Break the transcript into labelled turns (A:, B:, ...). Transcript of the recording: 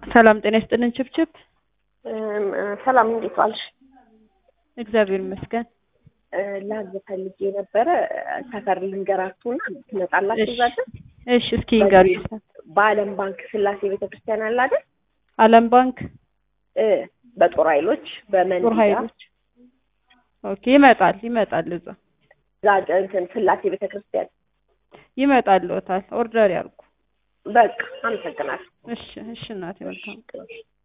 A: ሰላም ጤና ይስጥልን ችብችብ።
B: ሰላም እንዴት ዋልሽ?
A: እግዚአብሔር ይመስገን።
B: ላዝ ፈልጌ ነበረ ሰፈር ልንገራችሁና ትመጣላችሁ ዛሬ?
A: እሺ እስኪ ንገሩኝ።
B: በዓለም ባንክ ስላሴ ቤተክርስቲያን አለ አይደል?
A: ዓለም ባንክ
B: እ በጦር ኃይሎች በመንዲዳ
A: ጦር ኃይሎች ኦኬ። ይመጣል ይመጣል እዛ
B: ዛ እንትን ስላሴ ቤተክርስቲያን
A: ይመጣልዎታል። ኦርደር ያርጉ።
B: በቃ አመሰግናለሁ።
A: እሺ እሺ እናቴ መልካም